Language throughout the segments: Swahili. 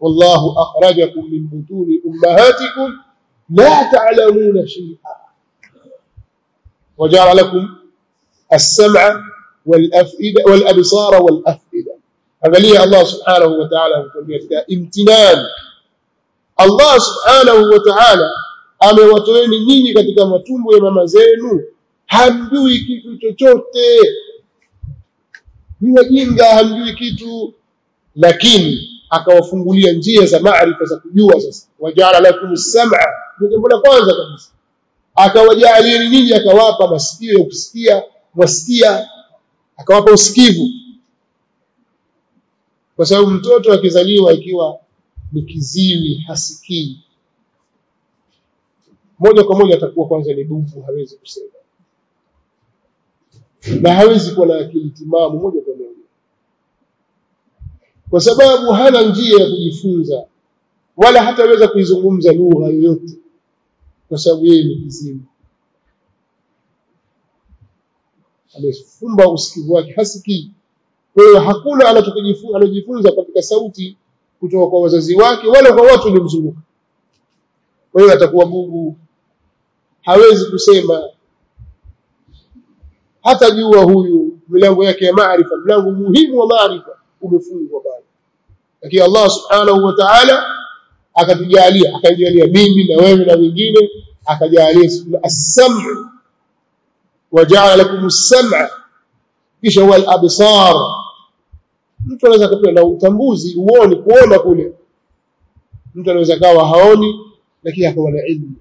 wallahu akhrajakum min butuni ummahatikum la ta'lamuna shay'a وجعل لكم السمع والأفئدة والأبصار والأفئدة angalia Allah subhanahu wa ta'ala anatuambia katika imtinan Allah subhanahu wa ta'ala amewatoeni nyinyi katika matumbo ya mama zenu hamjui kitu chochote ni wajinga hamjui kitu lakini akawafungulia njia za maarifa za kujua sasa wajala lakum as-sam'a ni jambo la kwanza kabisa akawajalia nyinyi akawapa masikio ya kusikia wasikia akawapa usikivu kwa sababu mtoto akizaliwa ikiwa ni kiziwi hasikii moja kwa moja atakuwa kwanza ni bubu hawezi kusema na hawezi kuwa na akili timamu moja kwa moja kwa sababu hana njia ya kujifunza wala hataweza kuizungumza lugha yoyote kwa sababu yeye ni kiziwi amefumba usikivu wake hasikii kwa hiyo hakuna anachojifunza katika sauti kutoka kwa wazazi wake wala kwa watu waliomzunguka kwa hiyo atakuwa bubu hawezi kusema hata jua huyu milango yake ya maarifa mlango muhimu wa maarifa umefungwa bado lakini Allah subhanahu wa ta'ala akatujalia akajalia mimi na wewe na wengine akajalia as-sam' waja'ala lakum as-sam'a kisha wal absar mtu anaweza kupewa na utambuzi uone kuona kule mtu anaweza kawa haoni lakini akawa na ilmu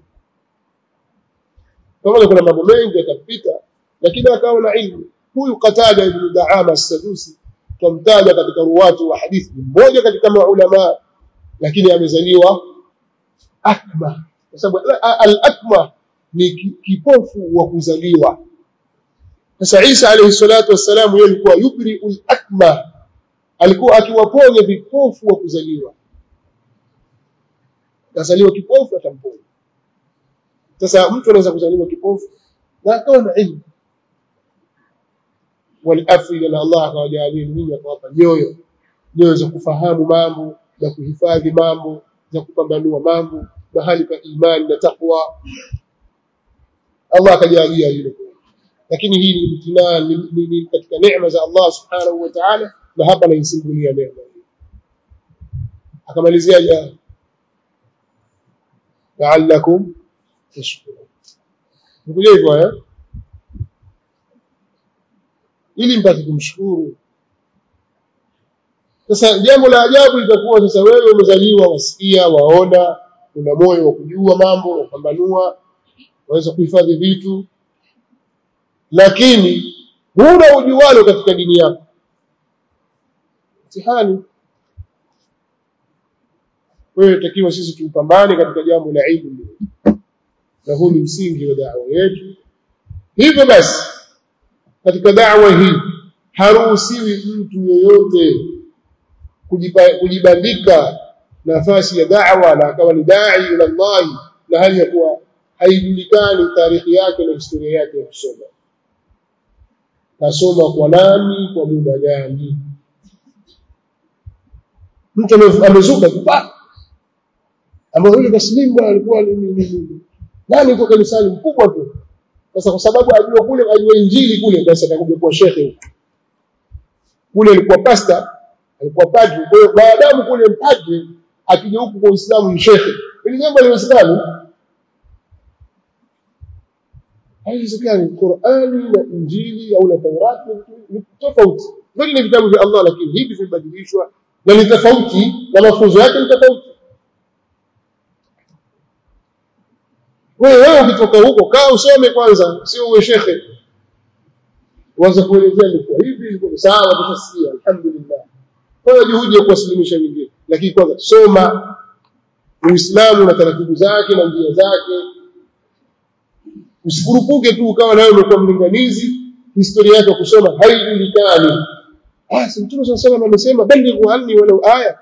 pamoja kuna mambo mengi yakapita lakini akawa na ilmu huyu Qatada ibn Daama as-Sadusi tumtaja katika ruwatu wa hadithi mmoja katika maulama lakini amezaliwa akma kwa sababu al-akma ni kipofu wa kuzaliwa sasa Isa alayhi salatu wassalam yeye alikuwa yubri al-akma alikuwa akiwaponya vipofu wa kuzaliwa kazaliwa kipofu atamponya sasa mtu anaweza kuzaliwa kipofu na akawa na ilmu walafida na Allah akawajalia nini akawapa nyoyo nyoyo za kufahamu mambo za kuhifadhi mambo za kupambanua mambo mahali pa imani na takwa Allah akajalia hilo lakini hii ni imtinani ni, ni katika neema za Allah subhanahu wa ta'ala na hapa naisimulia neema hii akamalizia ja la'allakum tashkurun nikuja hivyo eh ili mpate kumshukuru sasa jambo la ajabu litakuwa sasa wewe umezaliwa wasikia waona una moyo wa kujua mambo kupambanua waweza kuhifadhi vitu lakini huna ujualo katika dini yako mtihani wewe takiwa sisi tupambane katika jambo la ilmu na huu ni msingi wa da'wa yetu hivyo basi katika da'wa hii haruhusiwi mtu yoyote kujibandika nafasi ya da'wa na akawa ni dai ila Allah na hali ya kuwa haijulikani tarikhi yake na historia yake ya kusoma kasoma kwa nani kwa muda gani mtu amezuka kupa ambao yule taslimu bwana alikuwa ni nani kwa kanisani mkubwa tu sasa kwa sababu ajua kule ajua injili kule basi atakuja kuwa shekhe kule alikuwa pasta alikuwa padri kwa hiyo baadamu kule padri akija huku kwa Uislamu ni shekhe ili jambo haliwezekani haiwezekani Qur'ani na Injili au na Taurati ni tofauti vile ni vitabu vya Allah lakini hivi vimebadilishwa na ni tofauti na mafunzo yake ni tofauti wewe wewe ukitoka huko kaa usome kwanza sio uwe shekhe uanze kuelezea ni kwa hivi iko sawa tutasikia alhamdulillah kwa juhudi ya kuwasilimisha wengine lakini kwanza soma Uislamu na taratibu zake na njia zake usikurupuke tu ukawa nawe umekuwa mlinganizi historia yake kusoma haijulikani ah si mtume sallallahu alayhi amesema balighu anni walau aya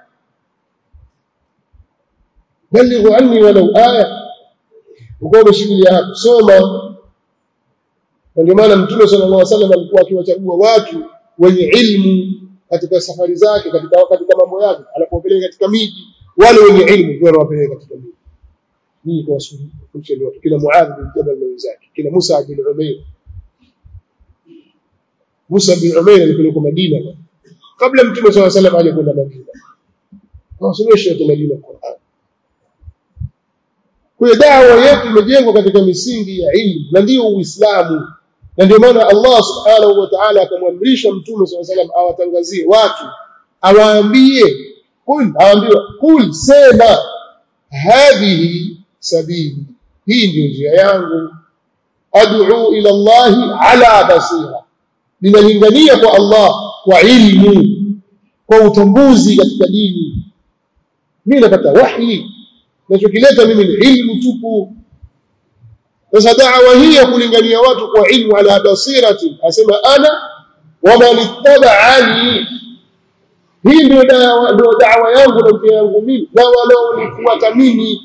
balighu anni walau aya uko umeshikilia hapo soma ndio maana mtume sallallahu alaihi wasallam alikuwa akiwachagua watu wenye ilmu katika safari zake katika katika mambo yake anapopeleka katika miji wale wenye ilmu ndio wanawapeleka katika dini hii kwa wasulisha ndio kila Muadh bin Jabal na wenzake kila Musa bin Umair Musa bin Umair alipelekwa Madina kabla Mtume صلى الله عليه وسلم alikwenda Madina wasomesha kwa Madina Qur'an kwa dawa yetu imejengwa katika misingi ya ilmu na ndio Uislamu na ndio maana Allah subhanahu wa ta'ala akamwamrisha Mtume صلى الله عليه وسلم awatangazie watu awaambie kul awaambie kul sema hadhihi sabili hii ndio njia yangu ad'u ila Allah ala basira ninalingania kwa Allah kwa ilmu kwa utambuzi katika dini mimi napata wahi nachokileta mimi ni ilmu tupu sasa da'wa hii ya kulingania watu kwa ilmu ala basirati asema ana wa man ittaba'ani hii ndio da'wa ndio da'wa yangu na njia yangu mimi na wanaonifuata mimi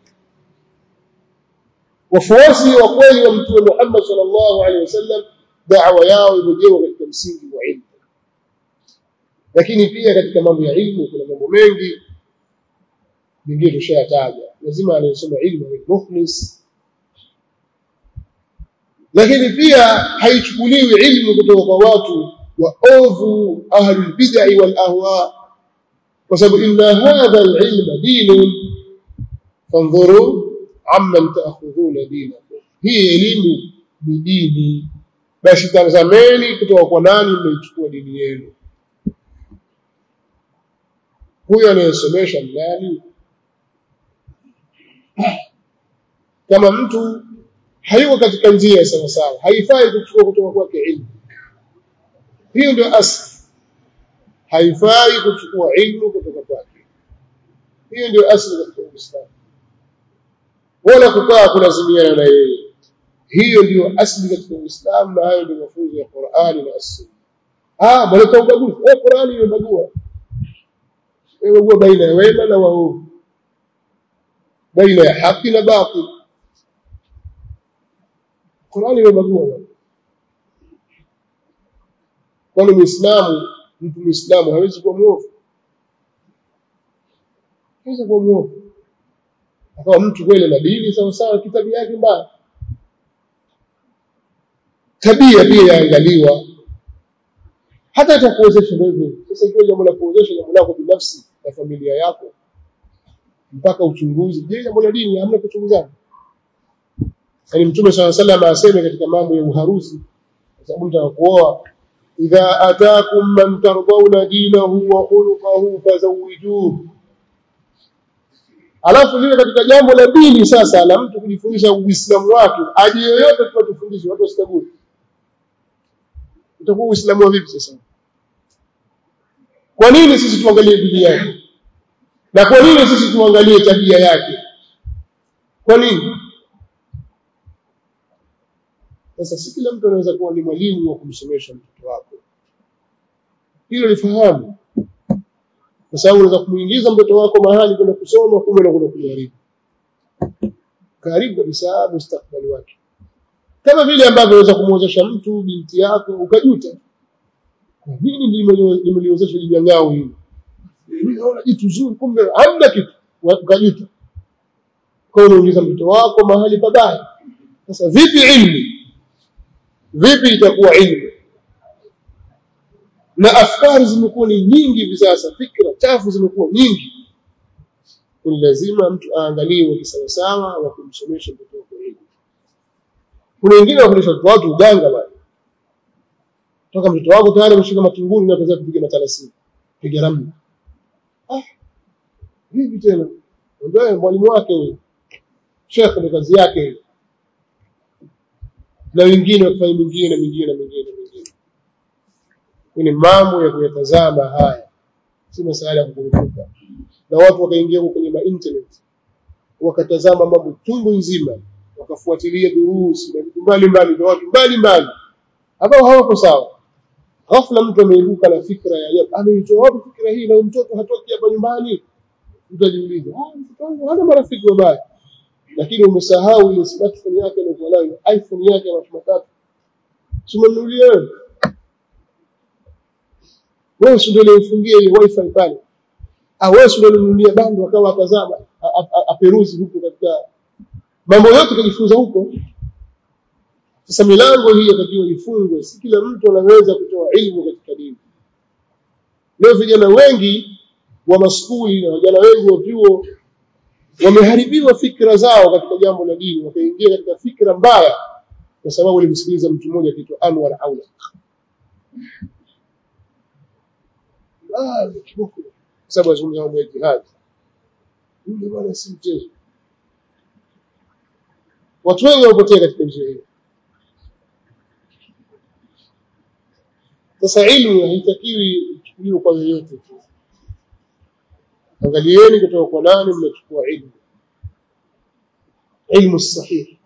wafuasi wa kweli wa mtume Muhammad sallallahu alaihi wasallam da'wa yao imejengwa katika msingi wa ilmu lakini pia katika mambo ya ilmu kuna mambo mengi mengine tushayataja lazima anayesoma ilmu ni mukhlis lakini pia haichukuliwi ilmu kutoka kwa watu waovu ahlul bid'ah wal ahwa kwa sababu inna hadha al-ilma dinun fanzuru amman ta'khudhuna dinakum hii elimu ni dini basi tazameni kutoka kwa nani mmeichukua dini yenu huyo anayesomesha nani kama mtu hayuko katika njia sawa sawa haifai kuchukua kutoka kwake ilmu hiyo ndio asli haifai kuchukua ilmu kutoka kwake hiyo ndio asli katika Uislamu wala kukaa kulazimiana na yeye hiyo ndio asli katika Uislamu na hayo ndio mafunzo ya Qur'ani na Sunna ah mwelekeo ubaguzi eh Qur'ani imebagua imebagua baina ya wema na waovu baina ya haki na batil Qur'ani imebagua kwani muislamu mtu muislamu hawezi kuwa muovu hawezi kuwa muovu akawa mtu kweli na dini sawa sawa kitabu yake mbaya tabia pia yaangaliwa hata atakuwezesha hivyo sasa ikiwa jambo la kuwezesha jambo lako binafsi na familia yako mpaka uchunguzi je jambo la dini hamna kuchunguzana yani mtume swalla sallam aseme katika mambo ya uharusi kwa sababu mtu anakuoa idha ataakum man tardawna dinahu wa khuluquhu fazawijuhu alafu lile katika jambo la dini sasa la mtu kujifundisha uislamu wake aje yoyote tu atufundishe watu wasitabue utakuwa uislamu wa vipi sasa kwa nini sisi tuangalie dini yake na kwa nini sisi tuangalie tabia yake kwa nini sasa si kila mtu anaweza kuwa ni mwalimu wa kumsomesha mtoto wako hilo lifahamu kwa sababu unaweza kumuingiza mtoto wako mahali kwenda kusoma kumbe na kwenda kuharibu karibu kabisa mustakbali wake kama vile ambavyo unaweza kumwozesha mtu binti yako ukajuta nini nimeliozesha jijangao hili mimi naona jitu zuri kumbe hamna kitu ukajuta kwa unaingiza mtoto wako mahali pabaya sasa vipi ilmu vipi itakuwa ilmu na afkari zimekuwa ni nyingi hivi sasa fikra chafu zimekuwa nyingi ni lazima mtu aangaliwe kisawasawa wa kumsomesha mtoto wake elimu kuna wengine wafundisha watoto watu uganga bwana toka mtoto wako tayari ameshika matunguni na kuanza kupiga matarasini piga ramli ah hivi tena ndio mwalimu wake huyo shekhe ni kazi yake na wengine wakifanya mingine na mingine na mingine na mingine ni mambo ya kuyatazama haya si masuala ya kukurupuka na watu wakaingia kwenye ma internet wakatazama mambo tungu nzima wakafuatilia durusi na vitu mbalimbali vya watu mbalimbali ambao hawako sawa ghafla mtu ameibuka na fikra ya ajabu ameitoa wapi fikra hii na mtoto hatoki hapa nyumbani mtu ajiuliza ah mtoto wangu hana marafiki wabaya lakini umesahau ile smartphone yake aliyokuwa nayo iPhone yake ya watu matatu simunulie wewe wewe si ndio ulifungia ile wifi pale awezi kununulia bando akawa atazama aperuzi huko katika mambo yote kujifunza huko sasa milango hii yatakiwa ifungwe si kila mtu anaweza kutoa ilmu katika dini leo vijana wengi wa maskuli na vijana wengi wa vyuo wameharibiwa fikra zao katika jambo la dini wakaingia katika fikra mbaya kwa sababu walimsikiliza mtu mmoja akiitwa Anwar Aula ah kiboko sababu azungumza mambo ya jihad yule bwana si mchezo watu wengi wapotea katika njia hiyo sasa ilmu haitakiwi ichukuliwe kwa yoyote tu angalieni kutoka kwa nani mnachukua ilmu ilmu sahihi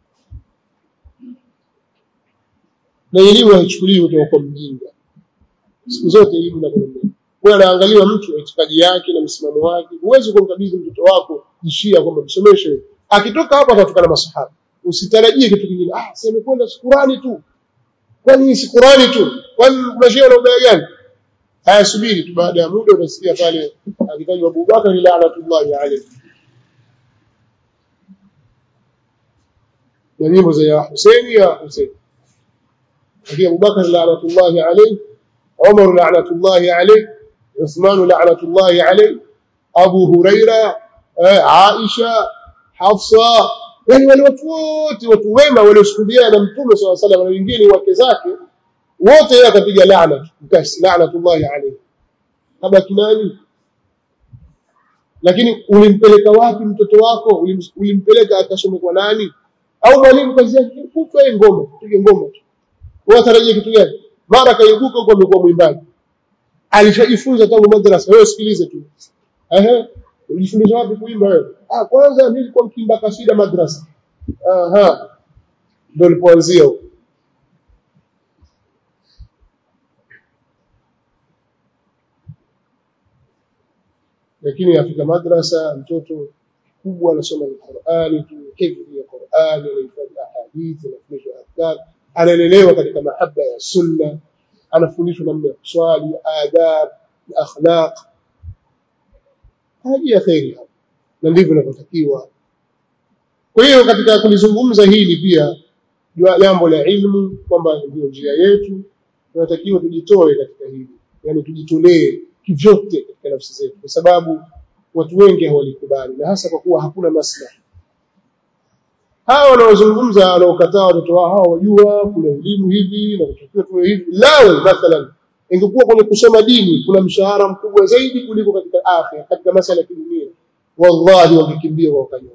na elimu haichukuliwi kutoka kwa mjinga siku zote elimu inakwenda kwa anaangaliwa mtu itikadi yake na msimamo wake huwezi kumkabidhi mtoto wako jishia kwamba msomeshe akitoka hapo atatukana masahaba usitarajie kitu kingine ah si amekwenda Qurani tu kwani si Qurani tu kwani mashia na ubaya gani haya subiri tu baada ya muda utasikia pale akitajwa Abubakar laanatullahi alayhi na nyimbo za ya Hussein ya Hussein lakini Abubakar laanatullahi alayhi Umar laanatullahi alayhi Uthman laanatullahi alayhi Abu Huraira Aisha Hafsa yani wale watu wote watu wema waliosuhudia na mtume swalla salam na wengine wake zake wote yeye akapiga laana mkasi laanatullahi alayhi kama kinani lakini ulimpeleka wapi mtoto wako ulimpeleka akasome kwa nani au mwalimu kazi yake kutwa yeye ngoma tupige ngoma tu wewe tarajia kitu gani mara kaibuka huko amekuwa mwimbaji alishajifunza tangu madrasa wewe sikilize tu ehe Ulijifundisha wapi kuimba wewe? Ah, kwanza nilikuwa mkimba kasida madrasa. Aha. Ndio nilipoanzia huko. Lakini afika madrasa mtoto kubwa anasoma Qur'ani tu, hifdhi ya Qur'ani, anahifadhi ahadithi, anafundishwa adhkar, analelewa katika mahaba ya sunna, anafundishwa namna ya kuswali, adab, akhlaq, haja ya kheri na ndivyo inavyotakiwa kwa hiyo katika kulizungumza hili pia jambo la ilmu kwamba ndio njia yetu tunatakiwa tujitoe katika hili yani tujitolee kivyote katika nafsi zetu kwa sababu watu wengi hawalikubali na hasa kwa kuwa hakuna maslahi hawa wanaozungumza wanaokataa watoto wao hawa wajua kuna elimu hivi na kutakiwa tuwe hivi lawe mathalan ingekuwa kwenye kusoma dini kuna mshahara mkubwa zaidi kuliko katika afya katika masala ya kidunia wallahi wangekimbia wakanyooka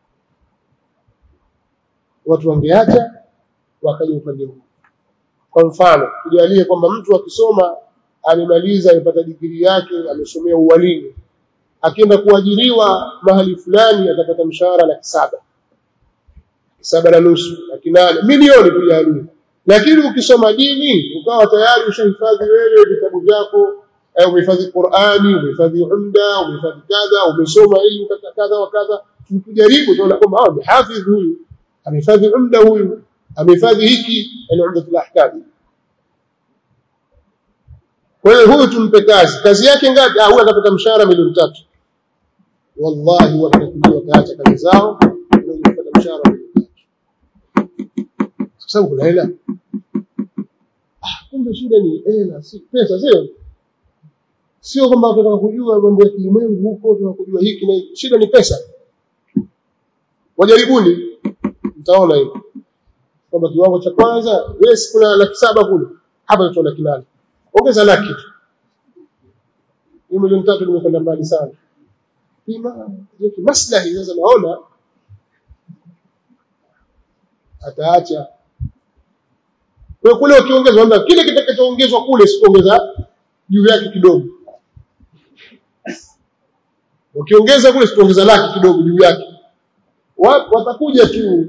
watu wangeacha wakaja upande huu kwa mfano tujalie kwamba mtu akisoma amemaliza amepata digrii yake amesomea uwalimu akienda kuajiriwa mahali fulani atapata mshahara laki saba saba na nusu laki nane milioni tujalie lakini ukisoma dini ukawa tayari ushahifadhi wewe vitabu vyako umehifadhi Qur'ani umehifadhi umda umehifadhi kadha umesoma elimu kadha kadha wa kadha tukijaribu tunaona kwamba ah hafidh huyu amehifadhi umda huyu amehifadhi hiki yani umdatul ahkam kwa hiyo huyu tumpe kazi kazi yake ngapi ah huyu atapata mshahara milioni tatu wallahi watakuja wakaacha kazi zao na kupata mshahara milioni tatu kwa sababu kuna hela kumbe shida ni hela si pesa sio sio kwamba tunataka kujua mambo ya kilimwengu huko tunataka kujua hiki na hiki shida ni pesa wajaribuni mtaona hivyo kwamba kiwango cha kwanza yes kuna laki saba kule hapa tuna laki nane ongeza laki tu hiyo milioni tatu nimekwenda mbali sana ima maslahi sasa naona ataacha kwa kule ukiongeza kwamba kile kitakachoongezwa kule sikuongeza juu yake kidogo ukiongeza kule sikuongeza laki kidogo juu yake watakuja tu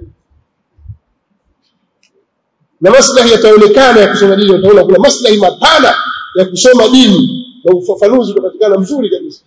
na maslahi yataonekana ya kusoma dini utaona kuna maslahi mapana ya kusoma dini na ufafanuzi utapatikana mzuri kabisa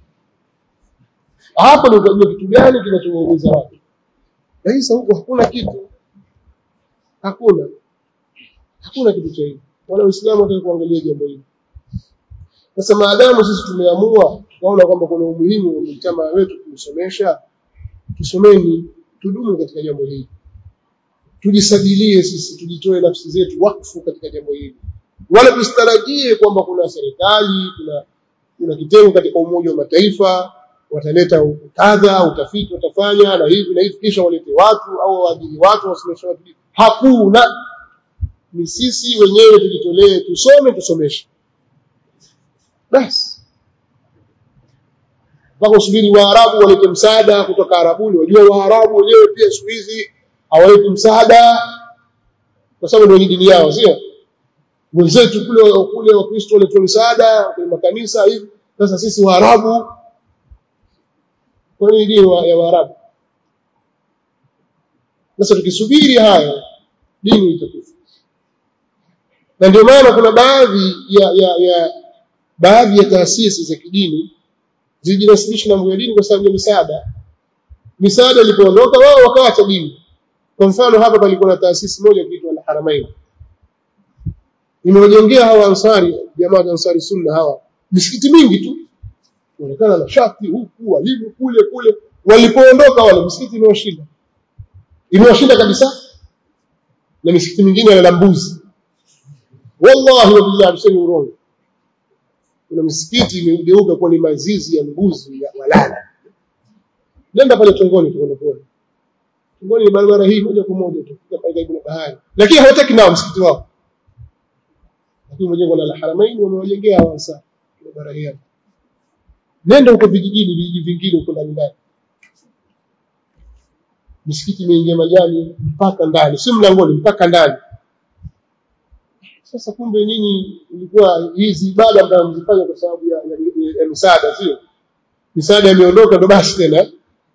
hapo ndio utajua kitu gani kinachowaumiza watu lakini sasa huko hakuna kitu hakuna hakuna kitu cha hivyo wala uislamu hata kuangalia jambo hili sasa maadamu sisi tumeamua waona kwamba kuna umuhimu wa mjtamaa wetu kumsomesha tusomeni tudumu katika jambo hili tujisadilie sisi tujitoe nafsi zetu wakfu katika jambo hili wala tusitarajie kwamba kuna serikali kuna kuna kitengo katika umoja wa mataifa wataleta kadha utafiti watafanya na hivi na hivi kisha walete watu au waajiri watu wasomeshe watu hakuna ni sisi wenyewe tujitolee tusome tusomeshe basi mpaka usubiri waarabu walete msaada kutoka arabuni wajua waarabu wenyewe pia siku hizi hawaleti msaada kwa sababu ndio dini yao sio wenzetu kule kule wakristo waletoa msaada kwenye makanisa hivi sasa sisi waarabu kwa nini dini ya waarabu sasa tukisubiri haya dini itakufa na ndio maana kuna baadhi ya, ya, ya baadhi ya taasisi za kidini zijinasibisha na mambo ya dini kwa sababu ya misaada misaada ilipoondoka wao wakaacha dini kwa mfano hapa palikuwa na taasisi moja kiitwa Al-Haramain imewajengea hawa ansari jamaa wa ansari sunna hawa misikiti mingi tu inaonekana na shati huku walimu kule kule walipoondoka wale misikiti imewashinda imewashinda kabisa na misikiti mingine ya mbuzi wallahi wa billahi msemi urongo kuna misikiti imegeuka kuwa ni mazizi ya mbuzi ya walala nenda pale tongoni tuone kuona tongoni ni barabara hii moja kwa moja tu pale karibu na bahari lakini hawataki nao msikiti wao lakini mjengo la Haramain wamewajengea hawansa barabara hii nenda huko vijijini vijiji vingine huko ndani ndani misikiti imeingia majani mpaka ndani si mlangoni mpaka ndani sasa kumbe nyinyi ilikuwa hizi ibada ambazo mzifanya kwa sababu ya, ya, ya, ya misaada sio misaada imeondoka ndo basi tena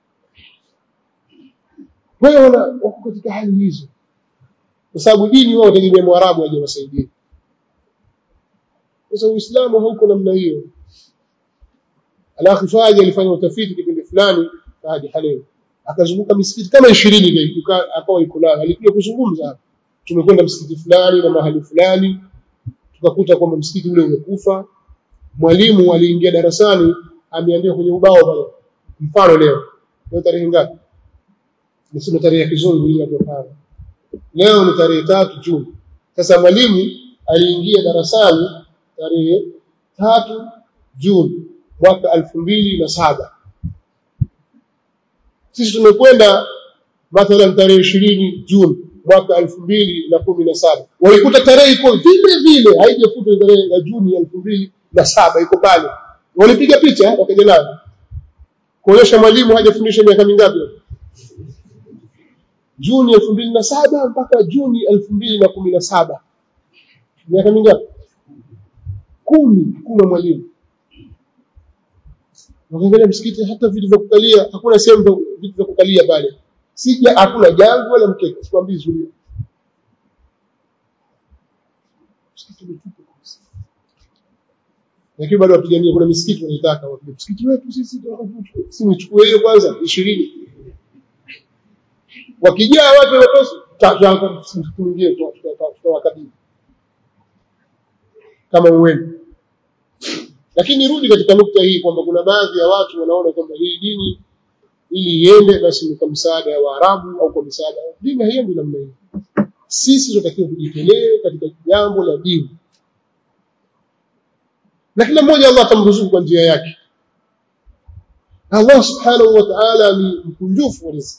kwa hiyo wako katika hali hizo kwa sababu dini wao wategemea mwarabu aje wasaidie sasa uislamu hauko namna hiyo alafu faji alifanya utafiti kipindi fulani hadi haleo akazunguka misikiti kama 20 hivi akawa yuko nayo alikuja kuzungumza hapa tumekwenda msikiti fulani na mahali fulani tukakuta kwamba msikiti ule umekufa mwalimu aliingia darasani ameandika kwenye ubao pale mfano leo leo tarehe ngapi nisema tarehe ya kizungu ile inatokana leo ni tarehe tatu Juni sasa mwalimu aliingia darasani tarehe tatu Juni mwaka elfu mbili na saba sisi tumekwenda mathalan tarehe ishirini Juni mwaka elfu mbili na kumi na saba walikuta tarehe iko vile vile haijafutwa tarehe ya Juni elfu mbili na saba iko pale walipiga picha wakaja nayo kuonyesha mwalimu hajafundisha miaka mingapi Juni elfu mbili na saba mpaka Juni elfu mbili na kumi na saba miaka mingapi kumi kuna mwalimu wakaangalia msikiti hata vitu vya kukalia hakuna sehemu vitu vya kukalia pale sija hakuna jangu wala mkeka sikwambii zulia lakini bado wapigania kuna misikiti wanaitaka wapige msikiti wetu sisi si mchukue hiyo kwanza 20 wakijaa watu watosi tutaanza msikiti mwingine tutawakabili kama uwenu lakini rudi katika nukta hii kwamba kuna baadhi ya watu wanaona kwamba hii dini ili iende basi ni kwa msaada wa Waarabu au kwa msaada dini haiendi namna hiyo sisi tunatakiwa kujitolee katika jambo la dini na kila mmoja Allah atamruzuku kwa njia yake Allah subhanahu wa ta'ala ni mkunjufu wa riziki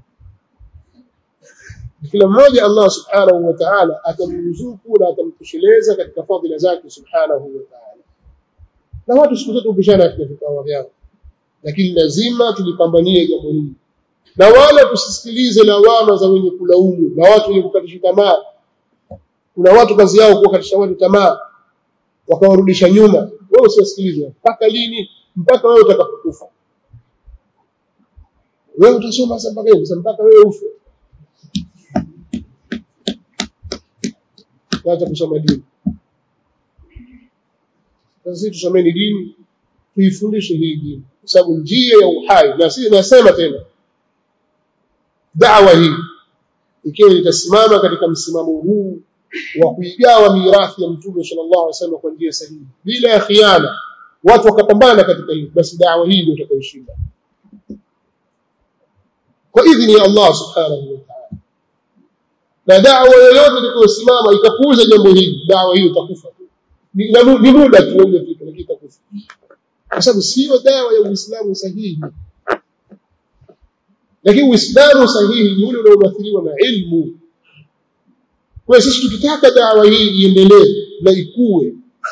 kila mmoja Allah subhanahu wa ta'ala atamruzuku na atamtosheleza katika fadhila zake subhanahu wa ta'ala na watu siku zote upishana katika vikao vyao lakini lazima tulipambanie jambo hili na wala tusisikilize lawama za wenye kulaumu na watu wenye kukatisha tamaa kuna watu kazi yao kuwakatisha watu tamaa wakawarudisha nyuma wewe usiwasikilize mpaka lini mpaka wewe utakapokufa wewe utasoma sasa mpaka hivi mpaka wewe ufe acha kusoma dini sasa sisi tusomeni dini tuifundishe hii dini kwa sababu njia ya uhai na sisi nasema tena dawa hii ikiwa itasimama katika msimamo huu wa kuigawa mirathi ya mtume sallallahu alaihi wasallam kwa njia sahihi bila ya khiana watu wakapambana katika hili basi dawa hii ndio itakayoshinda kwa idhini ya Allah subhanahu wa ta'ala na dawa yoyote itakayosimama ikapuuza jambo hili dawa hiyo itakufa tu ni ni muda tu ungefika lakini itakufa kwa sababu sio dawa ya Uislamu sahihi lakini Uislamu sahihi ni ule unaoathiriwa na ilmu kwa sisi tukitaka dawa hii iendelee na ikue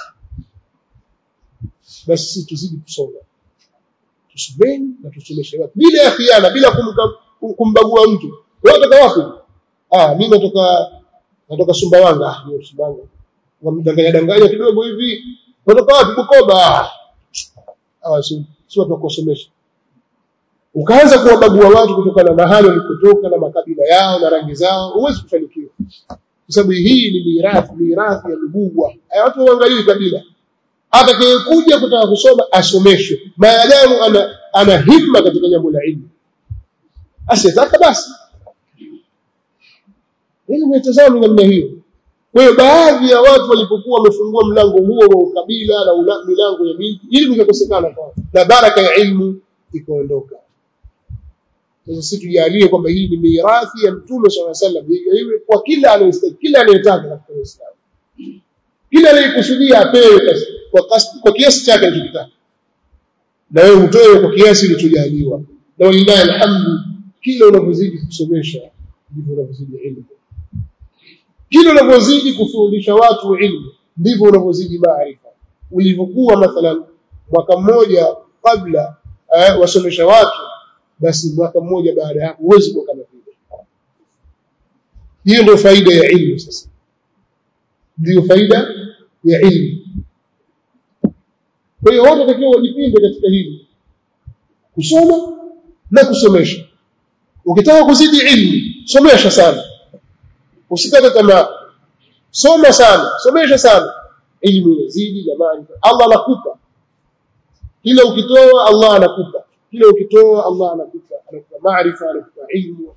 basi sisi tuzidi kusoma tusomeni na tusomeshe watu bila ya khiana bila kumbagua mtu wewe unatoka wapi ah mimi natoka natoka Sumbawanga ah ni Sumbawanga wamdanganya danganya kidogo hivi unatoka wapi Bukoba ah si si watu kusomesha ukaanza kuwabagua watu kutokana na mahali walikotoka na makabila yao na rangi zao huwezi kufanikiwa kwa sababu hii ni mirathi mirathi ya nubuwa watu waangalie kabila atakayekuja kutaka kusoma asomeshwe maadamu ana, ana himma katika jambo la ilmu asitaka basi ili mtazamo namna hiyo kwa hiyo baadhi ya watu walipokuwa wamefungua mlango huo wa ukabila na ula, milango ya miji ili ikakosekana kwa na baraka ya ilmu ikaondoka sasa sisi tujalie kwamba hii ni mirathi ya mtume swalla sallam iwe kwa kila anayestahili kila anayetaka katika Uislamu kila anayekusudia apewe kwa kwa kiasi chake anachotaka na wewe utoe kwa kiasi ulichojaliwa na walillahi alhamdu kila unavyozidi kusomesha ndivyo unavyozidi ilmu kila unavyozidi kufundisha watu ilmu ndivyo unavyozidi maarifa ulivyokuwa mathalan mwaka mmoja kabla eh, wasomesha watu basi mwaka mmoja baada ya hapo huwezi kuwa kama vile hiyo ndio faida ya ilmu sasa ndio faida ya ilmu kwa hiyo watu watakiwa wajipinde katika hili kusoma na kusomesha ukitaka kuzidi ilmu somesha sana usikate tamaa soma sana somesha sana ilmu inazidi na maarifa Allah anakupa kila ukitoa Allah anakupa kila ukitoa Allah anakupa anakupa maarifa anakupa ilmu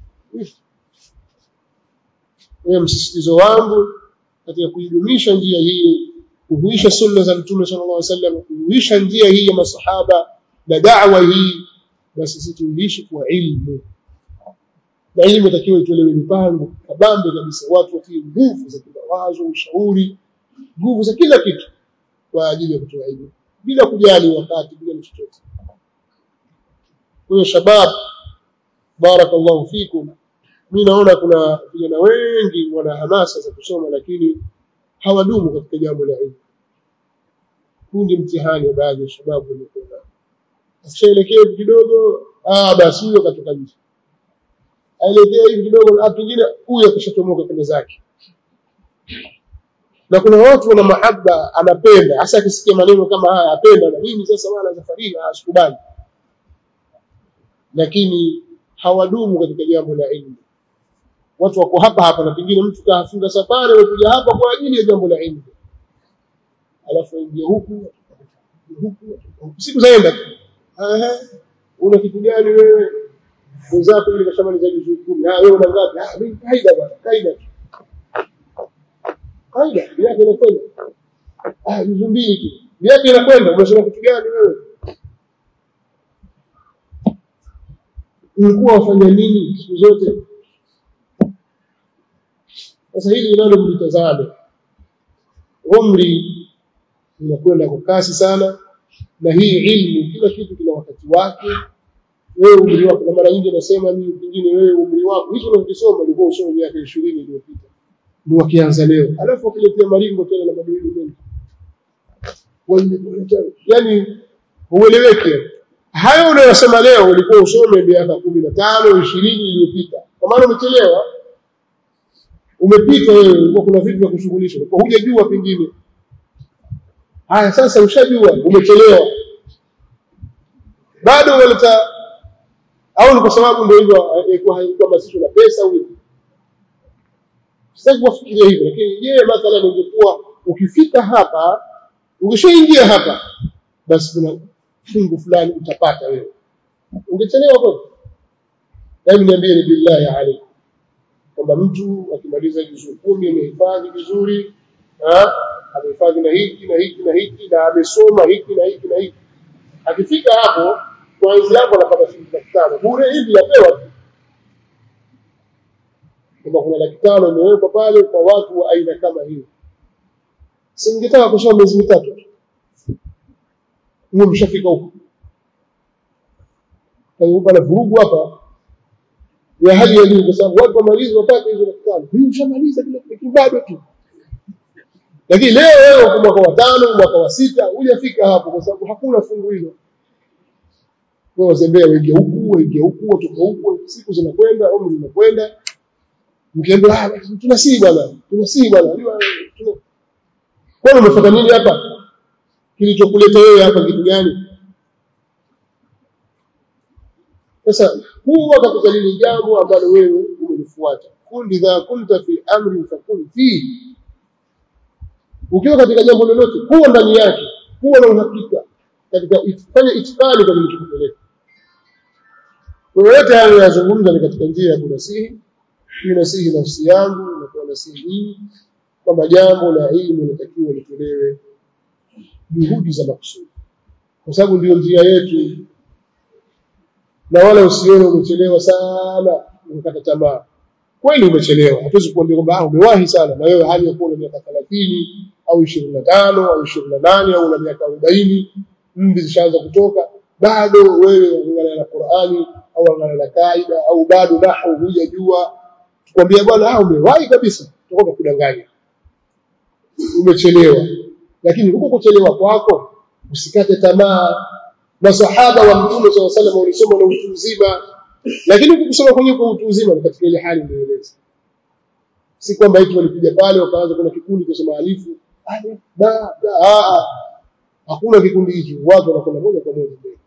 wewe msisitizo wangu katika kuidumisha njia hii kuhuisha sunna za mtume sallallahu alaihi wasallam kuhuisha njia hii ya masahaba na da'wa hii basi sisi tuishi kwa ilmu na ilmu itakiwa itolewe mipango kabambe kabisa watu watie nguvu za kimawazo ushauri nguvu za kila kitu kwa ajili ya kutoa ilmu bila kujali wakati bila chochote kwa hiyo shabab barakallahu fikum mimi naona kuna vijana wengi wana hamasa za kusoma lakini hawadumu katika jambo la ilmu huu ni mtihani wa baadhi ya shababu waliokuwa akishaelekea hivi kidogo ah basi huyo katoka nje aelekea hivi kidogo na pengine huyo akishatomoka kwenda zake na kuna watu wana mahaba anapenda hasa akisikia maneno kama haya apenda na mimi sasa wala safari asikubali lakini hawadumu katika jambo la ilmu watu wako hapa hapa na pengine mtu kafunga safari amekuja hapa kwa ajili ya jambo la ilmu alafu ingia huku huku siku zaenda ehe una kitu gani wewe mwenzako yule kashamaliza juzuu kumi ah wewe una ngapi ah mimi kaida bwana kaida kaida yake inakwenda ah juzuu mbili tu yake inakwenda umesema kitu gani wewe ulikuwa wafanya nini siku zote sasa hili nalo mlitazame umri unakwenda kwa kasi sana na hii ilmu kila kitu kina wakati wake wewe umri wako na mara nyingi nasema mimi pengine wewe umri wako hicho unachosoma ulikuwa usome miaka 20 iliyopita ndio wakianza leo alafu wakiletea maringo tena na mabadiliko mengi yani ueleweke hayo unayosema leo ulikuwa usome miaka 15 20 iliyopita kwa maana umechelewa umepita wewe ulikuwa kuna vitu vya kushughulisha ulikuwa hujajua pengine haya sasa ushajua umechelewa bado unaleta au ni kwa sababu ndio hivyo ilikuwa haikuhamasishwa na pesa au sasa kufikiria hivyo lakini je mathalan ungekuwa ukifika hapa ungeshaingia hapa basi kuna fungu fulani utapata wewe ungechelewa kweli hebu niambie ni billahi alaykum kwamba mtu akimaliza juzuu kumi amehifadhi vizuri amehifadhi na hiki na hiki na hiki na amesoma hiki na hiki na hiki akifika hapo mwezi hapo anapata shilingi laki tano bure hivi yapewa tu kwamba kuna laki tano imewekwa pale kwa watu wa aina kama hiyo si ningetaka kusoma miezi mitatu mwe mshafika huko pana vurugu hapa ya hali ya juu kwa sababu watu wamalizi wapate hizo laki tano hii ushamaliza kile kitu bado tu lakini leo wewe kwa mwaka wa tano mwaka wa sita hujafika hapo kwa sababu hakuna fungu hilo wewe wazembea wengi huku wengi huku watoka huku siku zinakwenda umri unakwenda mkiambia ah tunasii bwana tunasii bwana kwa umefuata nini hapa kilichokuleta wewe hapa kitu gani sasa huwa katika lile jambo ambalo wewe umelifuata kun idha kunta fi amri fakun fihi ukiwa katika jambo lolote kuwa ndani yake kuwa na uhakika katika fanya itikadi kwa kilichokupeleka kwa yote hayo yazungumza ni katika njia ya kunasihi ninasihi nafsi yangu na kwa nasihi hii kwamba jambo la elimu linatakiwa litolewe juhudi za makusudi kwa sababu ndio njia yetu na wala usione umechelewa sana ukakata tamaa kweli umechelewa hatuwezi kuambia kwamba umewahi sana na wewe hali ya kuwa na miaka 30 au 25 au 28 au una miaka 40 mvi zishaanza kutoka bado wewe unaangalia na Qur'ani au unaangalia na kaida au bado nahu hujajua tukwambia bwana ah umewahi kabisa tutakuwa kudanganya umechelewa lakini huko kuchelewa kwako usikate tamaa masahaba wa mtume swalla sallam walisoma na utu uzima lakini kusoma kwenye kwa utu uzima ni katika ile hali niliyoeleza si kwamba eti walikuja pale wakaanza kuna kikundi kusoma alifu alif ba a hakuna kikundi hicho watu wanakwenda moja kwa moja mbele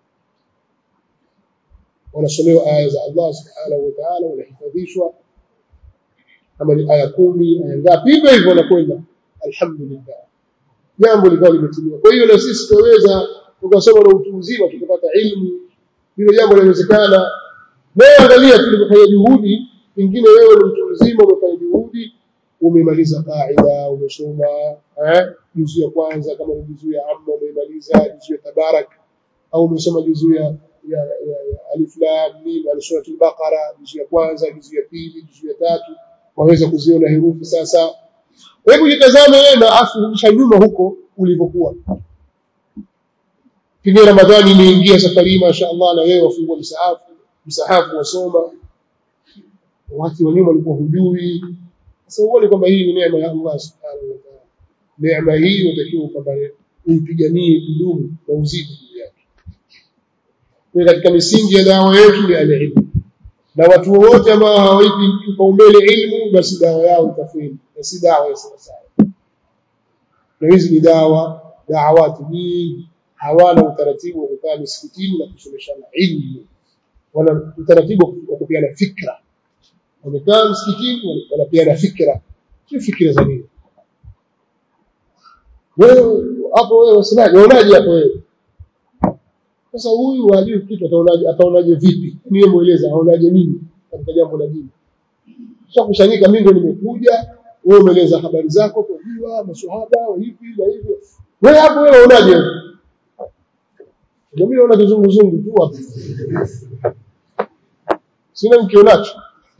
wanasomewa aya za Allah subhanahu wa ta'ala wanahifadhishwa kama ni aya kumi aya ngapi hivyo hivyo wanakwenda alhamdulillah jambo likawa limetimia kwa hiyo na sisi tunaweza tukasoma na utu uzima tukapata ilmu hilo jambo linawezekana wewe angalia tulipofanya juhudi pengine wewe ni mtu mzima umefanya juhudi umemaliza kaida umesoma eh juzu ya kwanza kama ni juzu ya amma umemaliza juzu ya tabarak au umesoma juzu ya ya, ya, ya alif lam mim al suratul baqara juzu ya kwanza juzu ya pili juzu ya tatu waweza kuziona herufi sasa hebu jitazame wewe na afu rudisha nyuma huko ulivyokuwa pengine ramadhani imeingia safari hii mashaallah na wewe wafungua msahafu msahafu wasoma watu wa nyuma walikuwa hujui sasa uone kwamba hii ni neema ya Allah subhanahu wa ta'ala neema hii unatakiwa kwamba uipiganie kudumu na uzidi juu yake kwa katika misingi ya dawa yetu ni elimu na watu wote ambao hawaipi kipaumbele ilmu basi dawa yao itafeli na si dawa ya sawasawa na hizi ni dawa dawati nyingi hawana utaratibu wa kukaa misikitini na kusomeshana ilmu wana utaratibu wa kupeana fikra wamekaa msikitini wanapeana fikra sio fikra za nini wewe hapo wewe usemaje unaonaje hapo wewe sasa huyu hajui kitu ataonaje ataonaje vipi niye mueleza aonaje nini katika jambo la dini sasa kusanyika mimi ndio nimekuja wewe umeeleza habari zako kwa jua maswahaba hivi na hivyo wewe hapo wewe unaonaje mimi naona kizunguzungu tu hapo sina mkionacho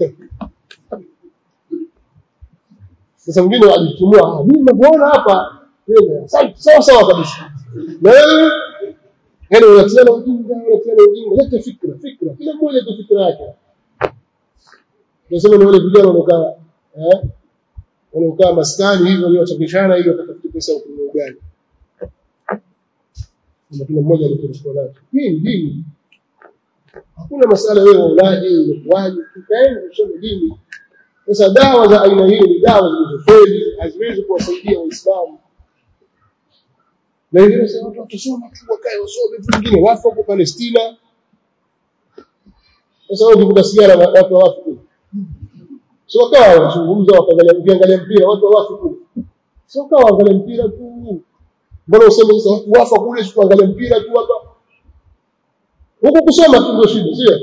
sasa mwingine alitumua mimi ninavyoona hapa sawa sawa kabisa na wewe yani unatiana ujinga unatiana ujinga lete fikra fikra kila mmoja tu fikra yake nasema ni wale vijana wanaokaa eh wanaokaa maskani hivyo waliowachangishana ili wakatafute pesa huko ugali na kila mmoja alikuwa nacho hii ni dini hakuna masala wewe ulaje ulikuwaje tukaenda kusoma dini sasa dawa za aina hiyo ni dawa zilizofeli haziwezi kuwasaidia waislamu na wengine sasa watu watusoma tu wakae wasome tu wengine wafu huko Palestina sasa wao ukivuta sigara watu wafu sio wakawa wanazungumza wakaangalia ukiangalia mpira watu wafu kule sio wakawa waangalia mpira tu mbona useme sasa watu wafa kule sio kuangalia mpira tu hapa huko kusoma tu ndio shida sio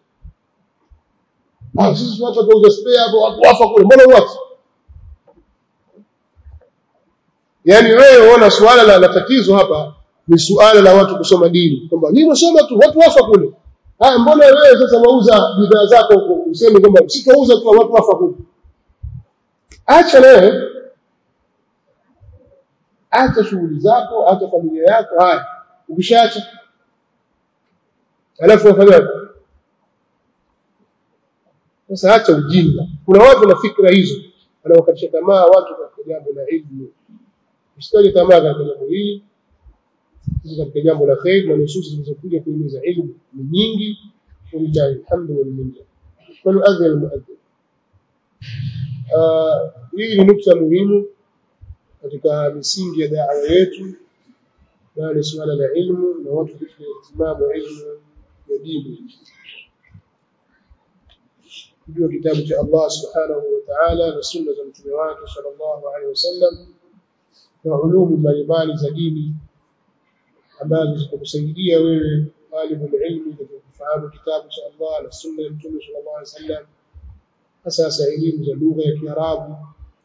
ah sisi watu watauza spare hapo watu wafa kule mbona watu yani wewe unaona suala la, la tatizo hapa ni suala la watu kusoma dini kwamba ni wasoma tu watu wafa kule haya mbona wewe sasa wauza bidhaa zako huko useme kwamba sitauza tu watu wafa kule acha wewe acha shughuli zako acha familia yako haya ukishaacha alafu wafanyaje sasa acha ujinga kuna watu na fikra hizo wanawakatisha tamaa watu katika jambo la ilmu usikaje tamaa katika jambo hili sisi katika jambo la khair na nususi zilizokuja kuhimiza ilmu ni nyingi walillahi alhamdu wal minna waluadhin almuadhin hii ni nukta muhimu katika misingi ya da'wa yetu na ni suala la ilmu na watu kutia ihtimamu ilmu ya dini kujua kitabu cha Allah subhanahu wa ta'ala na sunna za mtume wake sallallahu alaihi wasallam na ulumu mbalimbali za dini ambazo zitakusaidia wewe talibul ilmi katika kufahamu kitabu cha Allah na sunna ya mtume sallallahu alaihi wasallam hasa hasa elimu za lugha ya Kiarabu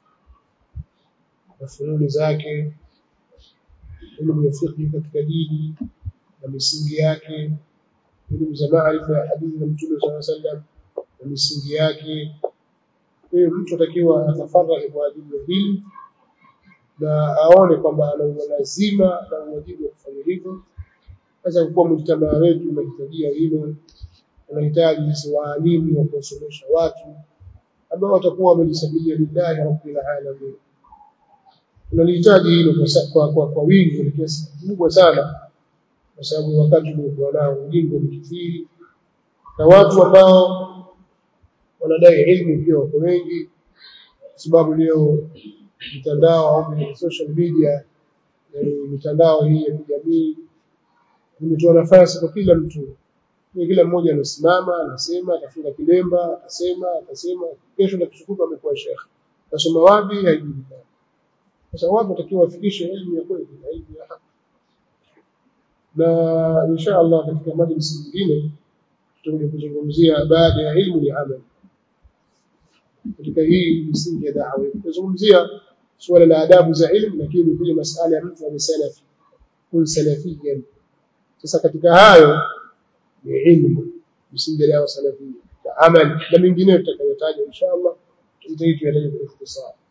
na fununi zake elimu ya fiqh katika dini na misingi yake elimu za maarifa ya hadithi za mtume sallallahu alaihi wasallam na misingi yake kwa hiyo mtu atakiwa atafaraghi kwa ajili ya hili na aone kwamba ana lazima na uwajibu wa kufanya hivyo sasa kuwa mjtamaa wetu unahitajia hilo unahitaji sisi waalimu wa kuwasomesha watu ambao watakuwa wamejisabilia lillahi rabbil alamin tunalihitaji hilo kwa, kwa, kwa wingi kwa kiasi kikubwa sana kwa sababu wakati uliokuwa nao ujinga umekithiri na watu ambao wanadai ilmu pia wako wengi sababu leo mitandao au social media mitandao hii ya kijamii imetoa nafasi kwa kila mtu kila mmoja anasimama anasema atafunga kilemba atasema atasema kesho na kishukuta amekuwa shekhe nasoma wapi haijulikani sasa watu watakiwa wafikishe elimu ya kweli na elimu ya haki na insha Allah katika majlisi nyingine tutakuja kuzungumzia baada ya ilmu ni amali katika hii misingi ya da'wa tutazungumzia suala la adabu za ilmu lakini pia masala ya mtu amesalafi kun salafiyan sasa katika hayo ni ilmu misingi ya da'wa salafia amal na mengineyo tutakayotaja insha Allah tutaitaja kwa ikhtisar